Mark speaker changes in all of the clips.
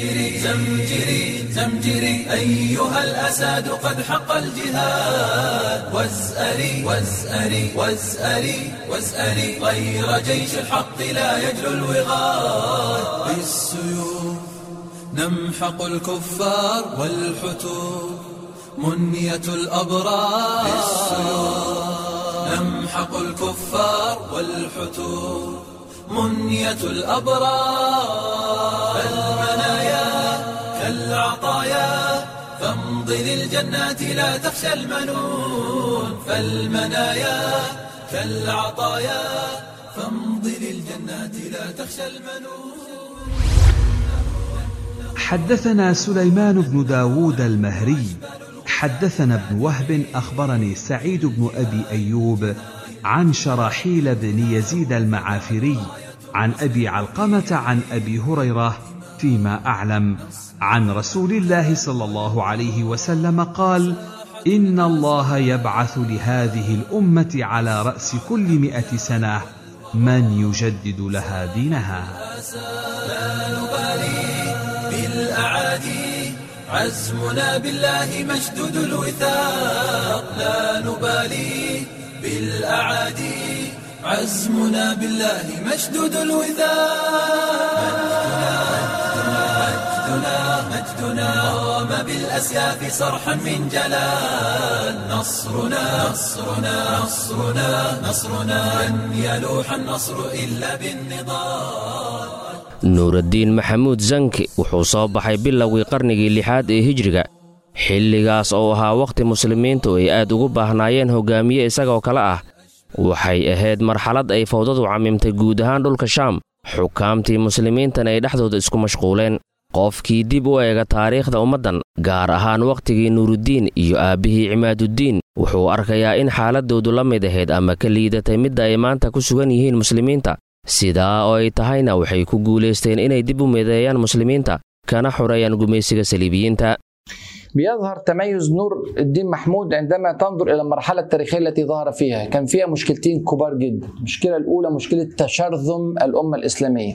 Speaker 1: زمجري زمجري زمجري أيها الأساد قد حق الجهاد وازأري وازأري وازأري وازأري غير جيش الحق لا يجلو الوغاد بالسيوف نمحق الكفار والحتور منية الأبرار نمحق الكفار والحتور منية الأبرار فالمنايا كالعطايا فامض للجنات لا تخشى المنون فالمنايا كالعطايا فامض للجنات لا تخشى المنون
Speaker 2: حدثنا سليمان بن داود المهري حدثنا ابن وهب أخبرني سعيد بن أبي أيوب عن شراحيل بن يزيد المعافري عن أبي علقمة عن أبي هريرة فيما أعلم عن رسول الله صلى الله عليه وسلم قال إن الله يبعث لهذه الأمة على رأس كل مئة سنة من يجدد لها دينها
Speaker 1: لا نبالي بالأعادي عزمنا بالله مشدود الوثاق لا نبالي بالأعادي عزمنا بالله مشدود الوثاق مجدنا مجدنا قام بالأسياف صرحا من جلال نصرنا نصرنا نصرنا نصرنا لن يلوح النصر إلا بالنضال
Speaker 3: nuuraddiin maxamuud zanki wuxuu soo baxay bilowgii qarnigii lixaad ee hijriga xilligaas oo ahaa wakhti muslimiintu ay aad ugu baahnaayeen hoggaamiye isagoo kale ah waxay ahayd marxalad ay fawdadu cammimtay guud ahaan dhulka shaam xukaamtii muslimiintana ay dhexdooda isku mashquuleen qofkii dib u eega taariikhda ummaddan gaar ahaan wakhtigii nuuruddiin iyo aabbihii cimaaduddiin wuxuu arkayaa in xaaladdoodu la mid ahayd ama ka liidatay midda ay maanta ku sugan yihiin muslimiinta sidaa oo ay tahayna waxay ku guulaysteen inay dib u mideeyaan muslimiinta kana xoreeyaan gumaysiga saliibiyiinta
Speaker 4: بيظهر تميز نور الدين محمود عندما تنظر الى المرحله التاريخيه التي ظهر فيها، كان فيها مشكلتين كبار جدا، المشكله الاولى مشكله تشرذم الامه الاسلاميه.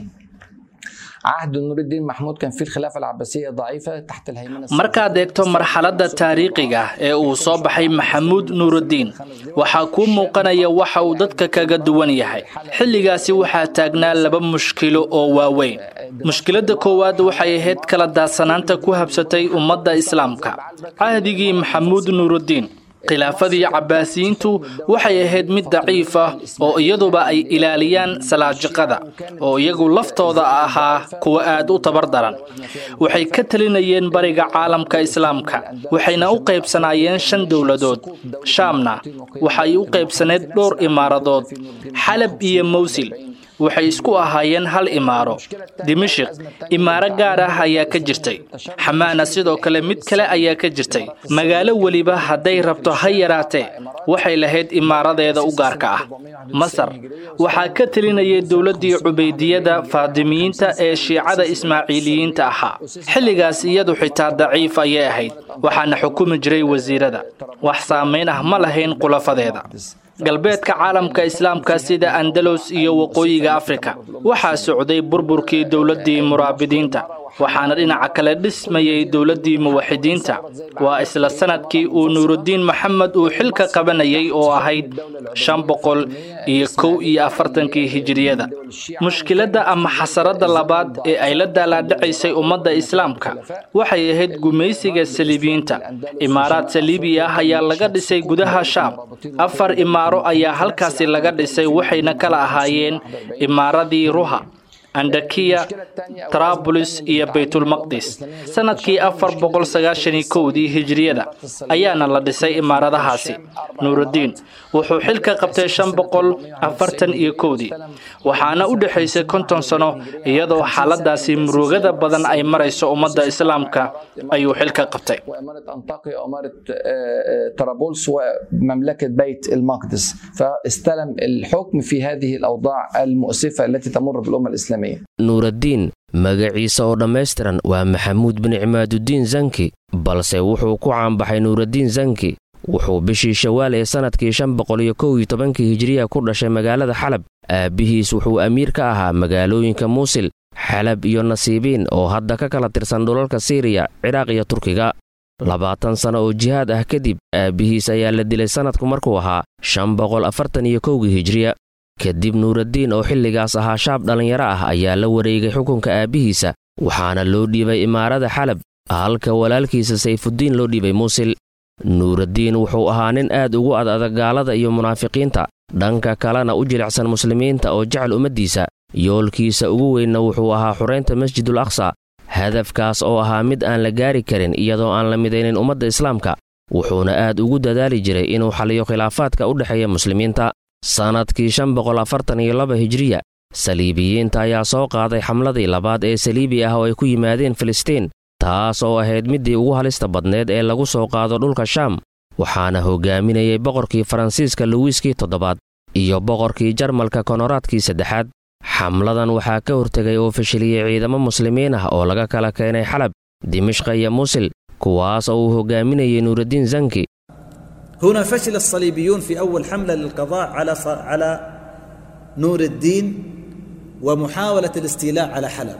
Speaker 4: عهد نور الدين محمود كان فيه الخلافه العباسيه ضعيفه تحت الهيمنه
Speaker 5: markaad eegto marxaladda taariikhiga ee uu soo baxay maxamuud nuuruddiin waxaa kuu muuqanaya waxa uu dadka kaga duwan yahay xilligaasi waxaa taagnaa laba mushkilo oo waaweyn mushkiladda koowaad waxay ahayd kala daadsanaanta ku habsatay ummadda islaamka cahdigii maxamuud nuuruddiin khilaafadii cabbaasiyiintu waxay ahayd mid daciif ah oo iyaduba ay ilaaliyaan salaajiqada oo iyagu laftooda ahaa kuwa aad u tabar daran waxay ka talinayeen bariga caalamka islaamka waxayna u qaybsanaayeen shan dowladood shaamna waxay u qaybsaneed dhowr imaaradood xalab iyo mawsil waxay isku ahaayeen hal imaaro dimashik imaaro gaar ah ayaa ka jirtay xamaana sidoo kale mid kale ayaa ka jirtay magaalo weliba hadday rabto ha yaraatee waxay lahayd imaaradeeda u gaarka ah masar waxaa ka telinayay dowladdii cubaydiyada faadimiyiinta ee shiicada ismaaciiliyiinta ahaa xilligaas iyadu xitaa daciif ayay ahayd waxaana xukumi jiray wasiirada wax saamayn ah ma lahayn khulafadeeda galbeedka caalamka islaamka sida andalos iyo waqooyiga afrika waxaa socday burburkii dowladdii muraabidiinta waxaana dhinaca kale dhismayay dowladdii muwaxidiinta waa isla sanadkii uu nuuruddiin maxamed uu xilka qabanayay oo ahayd shan boqol iyo kow iyo afartankii hijiriyada mushkiladda ama xasaradda labaad ee ay la daalaadhacaysay ummadda islaamka waxay ahayd gumaysiga saliibiyiinta imaaraad saliibi ah ayaa laga dhisay gudaha shaam afar imaaro ayaa halkaasi laga dhisay waxayna kala ahaayeen imaaradii ruha andakiya tarabulis iyo baytulmaqdis sanadkii afar boqol sagaashani kowdii hijiriyada ayaana la dhisay imaaradahaasi nuuruddiin wuxuu xilka qabtay shan boqol afartan iyo kowdii waxaana u dhexaysay konton sano iyadoo xaaladaasi murugada badan ay marayso ummadda islaamka ayuu xilka qabtay
Speaker 4: طرابلس ومملكة بيت المقدس فاستلم الحكم في هذه الأوضاع المؤسفة التي تمر بالأمة الإسلامية
Speaker 3: nuuraddiin magaciisa oo dhammaystiran waa maxamuud bin cimaadudiin zanki balse wuxuu ku caanbaxay nuuraddiin zanki wuxuu bishii shawaal ee sannadkii shan boqol iyo kow iyo tobankii hijiriya ku dhashay magaalada xalab aabbihiis wuxuu amiir ka ahaa magaalooyinka muusil xalab iyo nasiibiin oo hadda ka kala tirsan dhulalka siiriya ciraaq iyo turkiga labaatan sano oo jihaad ah kadib aabbihiis ayaa la dilay sannadku markuu ahaa shan boqol afartan iyo kowgii hijriya kadib nuuraddiin oo xilligaas ahaa shaab dhallinyaro ah ayaa la wareegay xukunka aabbihiisa waxaana loo dhiibay imaarada xalab halka walaalkiisa sayfuddiin loo dhiibay muusil nuuraddiin wuxuu ahaa nin aad ugu ad adag gaalada iyo munaafiqiinta dhanka kalena u jilicsan muslimiinta oo jecel ummaddiisa yoolkiisa ugu weynna wuxuu ahaa xuraynta masjidul aqsa hadafkaas oo ahaa mid aan la gaari karin iyadoo aan la midaynin ummadda islaamka wuxuuna aad ugu dadaali jiray inuu xaliyo khilaafaadka u dhexeeya muslimiinta sannadkii shan boqol afartan iyo laba hijriya saliibiyiinta ayaa soo qaaday xamladii labaad ee saliibi ah oo ay ku yimaadeen filistiin taas oo ahayd middii ugu halista badneed ee lagu soo qaado dhulka shaam waxaana hogaaminayay boqorkii faransiiska luwiiskii toddobaad iyo boqorkii jarmalka konoraadkii saddexaad xamladan waxaa ka hortegay oo fashiliyey ciidamo muslimiin ah oo laga kala keenay xalab dimishqa iyo muusil kuwaas oo uu hogaaminayay nuuraddiin zanki
Speaker 6: هنا فشل الصليبيون في أول حملة للقضاء على على نور الدين ومحاولة الاستيلاء على حلب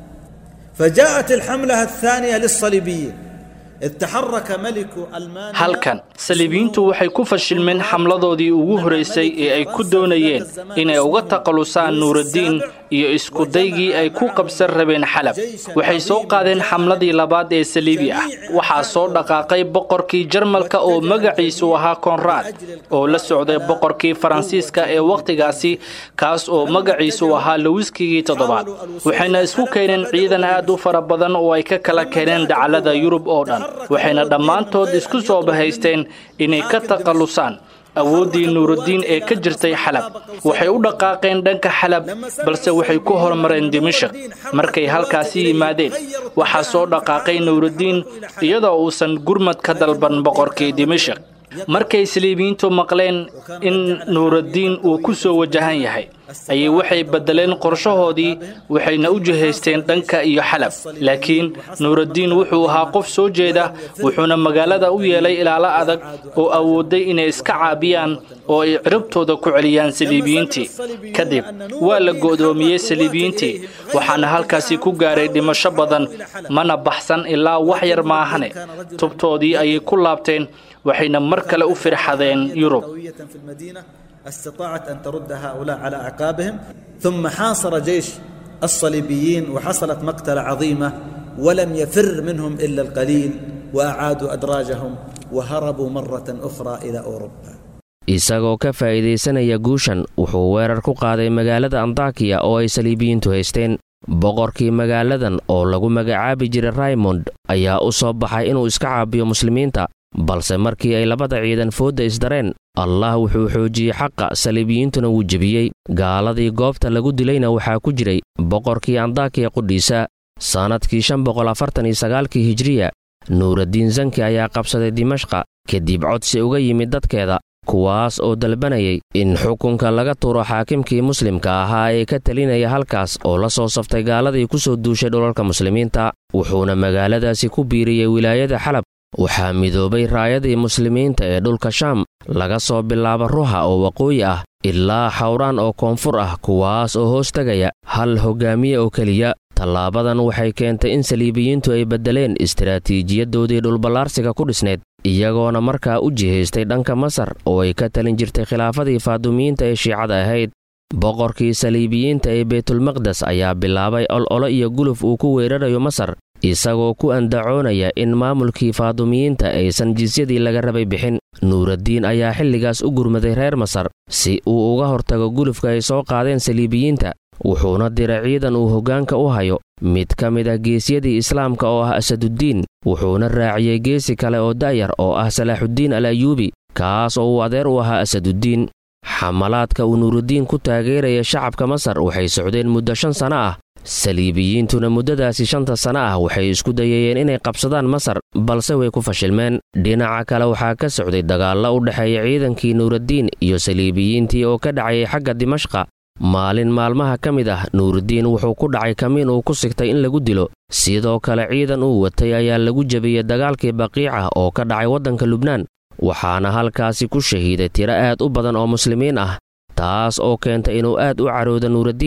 Speaker 6: فجاءت الحملة الثانية للصليبيين إذ تحرك ملك ألمانيا
Speaker 5: halkan saliibiyiintu waxay ku fashilmeen xamladoodii ugu horeysay ee ay ku doonayeen inay uga taqalusaan nuuraddiin iyo iskudaygii ay ku qabsan rabeen xalab waxay soo qaadeen xamladii labaad ee saliibi ah waxaa soo dhaqaaqay boqorkii jarmalka oo magaciisu ahaa konraad oo la socday boqorkii faransiiska ee wakhtigaasi kaas oo magaciisu ahaa lowiskigii toddobaad waxayna isku keeneen ciidan aad u fara badan oo ay ka kala keeneen dacallada yurub oo dhan waxayna dhammaantood isku soo bahaysteen inay ka taqalusaan awooddii nuuraddiin ee ka jirtay xalab waxay u dhaqaaqeen dhanka xalab balse waxay ku hormareen dimashik markay halkaasi yimaadeen waxaa soo dhaqaaqay nuuraddiin iyadoo uusan gurmad ka dalban boqorkii dimashik markay saliibiyiintu maqleen in nuuraddiin uu ku soo wajahan yahay ayay waxay beddeleen qorshahoodii waxayna u jihaysteen dhanka iyo xalab laakiin nuuraddiin wuxuu ahaa qof soo jeeda wuxuuna magaalada u yeelay ilaalo adag oo awooday inay iska caabiyaan oo ay ciribtooda ku celiyaan saliibiyiintii kadib waa la go'doomiyey saliibiyiintii waxaana halkaasi ku gaaray dhimasho badan mana baxsan ilaa wax yar maahane tubtoodii ayay ku laabteen waxayna mar kale u firxadeen yurub
Speaker 6: في المدينة استطاعت أن ترد هؤلاء على أعقابهم ثم حاصر جيش الصليبيين وحصلت مقتلة عظيمة ولم يفر منهم إلا القليل وأعادوا أدراجهم وهربوا مرة أخرى إلى أوروبا
Speaker 3: isagoo ka faa'iidaysanaya guushan wuxuu weerar ku qaaday magaalada antakiya oo ay saliibiyiintu haysteen boqorkii magaaladan oo lagu magacaabi jiray raymond ayaa u soo baxay inuu iska caabiyo muslimiinta balse markii ay labada ciidan foodda isdareen allah wuxuu xoojiyey xaqa saliibiyiintuna wuu jebiyey gaaladii goobta lagu dilayna waxaa ku jiray boqorkii andakiya qudhiisa sannadkii shan boqol afartan iyo sagaalkii hijriya nuuraddiin zanki ayaa qabsaday dimashqa kadib codsi uga yimid dadkeeda kuwaas oo dalbanayay in xukunka laga tuuro xaakimkii muslimka ahaa ee ka telinaya halkaas oo la soo saftay gaaladii ku soo duushay dhulalka muslimiinta wuxuuna magaaladaasi ku biiriyey wilaayada xalab waxaa midoobay raayadii muslimiinta ee dhulka shaam laga soo bilaabo ruha oo waqooyi ah ilaa xawraan oo koonfur ah kuwaas oo hoos tegaya hal hoggaamiye oo keliya tallaabadan waxay keentay in saliibiyiintu ay beddeleen istaraatiijiyadoodii dhulballaarsiga ku dhisneed iyagoona markaa u jihaystay dhanka masar oo ay ka talin jirtay khilaafadii faadumiyiinta ee shiicada ahayd boqorkii saliibiyiinta ee baytulmaqdes ayaa bilaabay ololo iyo guluf uu ku weerarayo masar isagoo ku andacoonaya in maamulkii faadumiyiinta aysan jisyadii laga rabay bixin nuuraddiin ayaa xilligaas u gurmaday reer masar si uu uga hortago gulufka ay soo qaadeen saliibiyiinta wuxuuna diray ciidan uu hoggaanka u hayo mid ka mid ah geesyadii islaamka oo ah asaduddiin wuxuuna raaciyey geesi kale oo da'yar oo ah salaaxuddiin al ayuubi kaas oo uu adeer u ahaa asaduddiin xamalaadka uu nuuruddiin ku taageeraya shacabka masar waxay socdeen muddo shan sanno ah saliibiyiintuna muddadaasi shanta sanno ah waxay isku dayayeen inay qabsadaan masar balse way ku fashilmeen dhinaca kale waxaa ka socday dagaallo u dhexeeya ciidankii nuuraddiin iyo saliibiyiintii oo ka dhacayay xagga dimashqa maalin maalmaha ka mid ah nuuruddiin wuxuu ku dhacay kamiin uu ku sigtay in lagu dilo sidoo kale ciidan uu watay ayaa lagu jebiyey dagaalkii baqiica oo ka dhacay waddanka lubnaan waxaana halkaasi ku shahiiday tiro aad u badan oo muslimiin ah taas oo keentay inuu aad u carooda nuuraddiin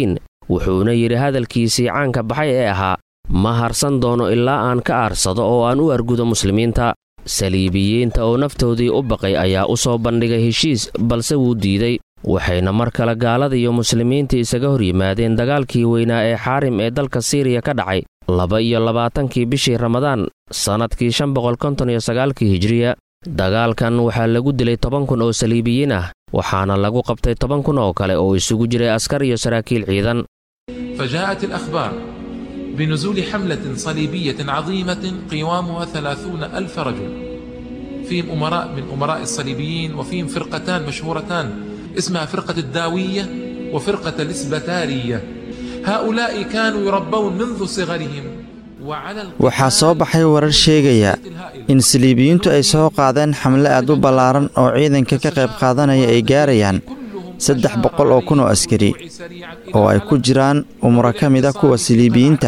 Speaker 3: wuxuuna yidhi hadalkiisii caanka baxay ee ahaa ma harsan doono ilaa aan ka aarsado oo aan u argudo muslimiinta saliibiyiinta oo naftoodii u baqay ayaa u soo bandhigay heshiis balse wuu diiday waxayna mar kale gaalada iyo muslimiintii isaga hor yimaadeen dagaalkii weynaa ee xaarim ee dalka siiriya ka dhacay laba iyo labaatankii bishii ramadaan sannadkii shan boqol konton iyo sagaalkii hijiriya dagaalkan waxaa lagu dilay toban kun oo saliibiyiin ah waxaana lagu qabtay toban kun oo kale oo isugu jiray askar iyo saraakiil ciidan
Speaker 7: فجاءت الأخبار بنزول حملة صليبية عظيمة قوامها ثلاثون ألف رجل فيهم أمراء من أمراء الصليبيين وفيهم فرقتان مشهورتان اسمها فرقة الداوية وفرقة الإسبتارية هؤلاء كانوا يربون منذ صغرهم وعلى
Speaker 8: waxaa soo baxay warar sheegaya in saliibiyiintu ay soo qaadeen xamle aad u ballaaran oo ciidanka ka qayb qaadanaya ay gaarayaan saddex boqol oo kun oo askari oo ay ku jiraan umro ka mid a kuwa saliibiyiinta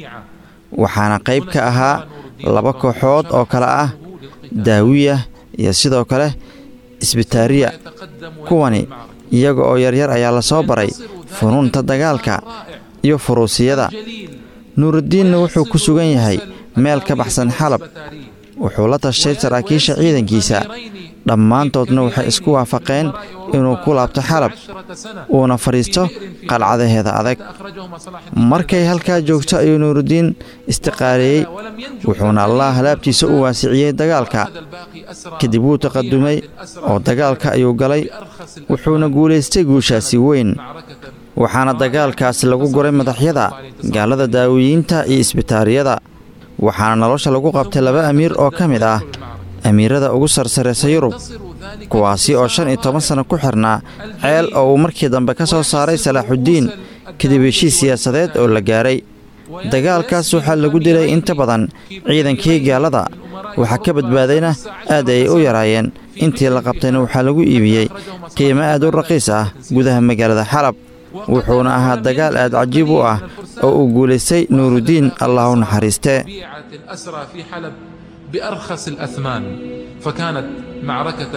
Speaker 8: waxaana qayb ka ahaa laba kooxood oo kale ah daawiya iyo sidoo kale isbitaariya kuwani iyaga oo yaryar ayaa la soo baray funuunta dagaalka iyo furuusiyada nuuruddiinna wuxuu ku sugan yahay meel ka baxsan xalab wuxuu la tashtay saraakiisha ciidankiisa dhammaantoodna waxay isku waafaqeen inuu ku laabto xalab uuna fadhiisto qalcadaheeda adag markay halkaa joogto ayuu nuuruddiin istiqaaleeyey wuxuuna allah laabtiisa u waasiciyey dagaalka kadib wuu taqadumay oo dagaalka ayuu galay wuxuuna guulaystay guushaasi weyn waxaana dagaalkaasi lagu guray madaxyada gaalada daawiyiinta iyo isbitaariyada waxaana nolosha lagu qabtay laba amiir oo ka mid ah amiirada ugu sarsaraysa yurub kuwaasi oo shan iyo toban sanno ku xirnaa ceel oo uu markii dambe ka soo saaray salaaxuddiin kadib heshiis siyaasadeed oo la gaaray dagaalkaas waxaa lagu dilay inta badan ciidankii gaalada waxaa ka badbaadayna aad ayay u yaraayeen intii la qabtayna waxaa lagu iibiyey qiimo aad u raqiis ah gudaha magaalada xalab wuxuuna ahaa dagaal aad cajiib u ah oo uu guulaystay nuuruddiin allah u naxariistee
Speaker 7: الأسرى في حلب بأرخص الأثمان فكانت معركة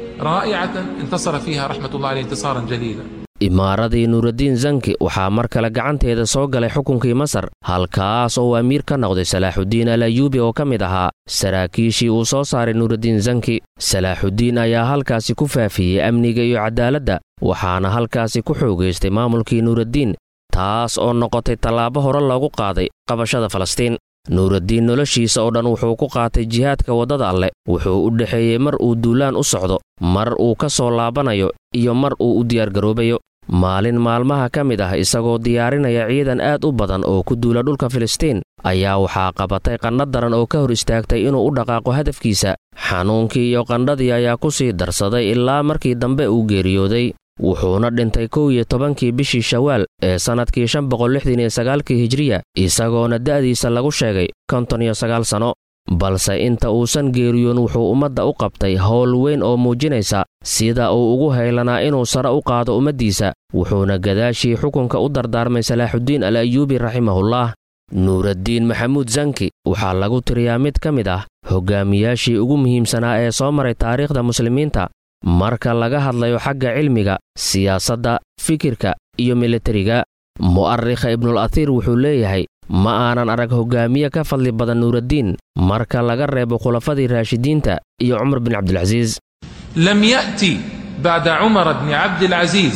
Speaker 7: رائعة انتصر فيها رحمة الله عليه انتصارا جليلا
Speaker 3: imaaradii nuuraddiin zanki waxaa mar kale gacanteeda soo galay xukunkii masar halkaas oo uu amiir ka noqday salaaxuddiin al ayuubi oo ka mid ahaa saraakiishii uu soo saaray nuuraddiin zanki salaaxuddiin ayaa halkaasi ku faafiyey amniga iyo cadaaladda waxaana halkaasi ku xoogaystay maamulkii nuuraddiin taas oo noqotay tallaabo hore loogu qaaday qabashada falastiin nuuraddiin noloshiisa oo dhan wuxuu ku qaatay jihaadka waddada alleh wuxuu u dhexeeyey mar uu duulaan u socdo mar uu ka soo laabanayo iyo mar uu u diyaargaroobayo maalin maalmaha ka mid ah isagoo diyaarinaya ciidan aad u badan oo ku duula dhulka filistiin ayaa waxaa qabatay qandha daran oo ka hor istaagtay inuu u dhaqaaqo hadafkiisa xanuunkii iyo qandhadii ayaa ku sii darsaday ilaa markii dambe uu geeriyooday wuxuuna dhintay kow iyo tobankii bishii shawaal ee sannadkii shan boqol lixdan iyo sagaalkii hijiriya isagoona da'diisa lagu sheegay konton iyo sagaal sanno balse inta uusan geeriyoon wuxuu ummadda u qabtay howl weyn oo muujinaysa sida uu ugu haylanaa inuu sare u qaado ummaddiisa wuxuuna gadaashii xukunka u dardaarmay salaaxuddiin al ayuubi raximahullah nuuraddiin maxamuud zanki waxaa lagu tiriyaa mid ka mid ah hoggaamiyaashii ugu muhiimsanaa ee soo maray taariikhda muslimiinta marka laga hadlayo xagga cilmiga siyaasadda fikirka iyo militariga mu'arikha ibnul athiir wuxuu leeyahay ma aanan arag hoggaamiye ka fadli badan nuuraddiin marka laga reebo khulafadii raashidiinta iyo cumar bin cabdilcasiis
Speaker 7: لم يأتي بعد عمر بن عبد العزيز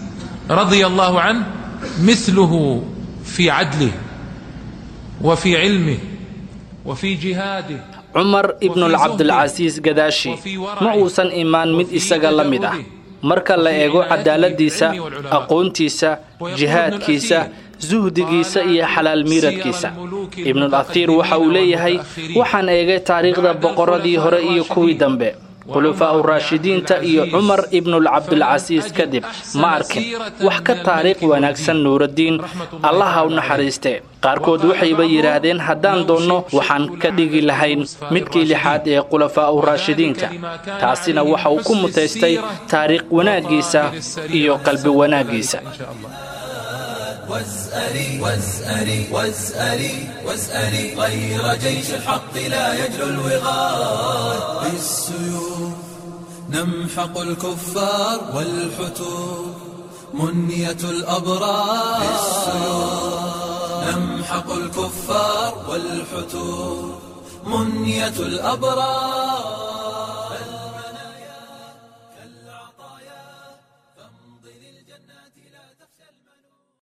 Speaker 7: رضي الله عنه مثله في عدله وفي علمه وفي جهاده
Speaker 5: cumar ibnulcabdilcasiis gadaashi ma uusan imaan mid isaga la mid ah marka la eego cadaaladiisa aqoontiisa jihaadkiisa suhdigiisa iyo xalaal miiradkiisa ibnul athiir waxa uu leeyahay waxaan eegay taariikhda boqorradii hore iyo kuwii dambe khulafaa'u raashidiinta iyo cumar ibnulcabdilcasiis kadib ma arkin wax ka taariikh wanaagsan nuuraddiin allaha u naxariiste qaarkood waxayba yidhaahdeen haddaan doonno waxaan ka dhigi lahayn midkii lixaad ee khulafaa'u raashidiinka taasina waxa uu ku mutaystay taariikh wanaaggiisa iyo qalbi wanaaggiisa
Speaker 1: واسألي واسألي واسألي واسألي غير جيش الحق لا يجلو الوغاد بالسيوف نمحق الكفار والحتوف منية الأبرار نمحق الكفار والحتور منية الأبرار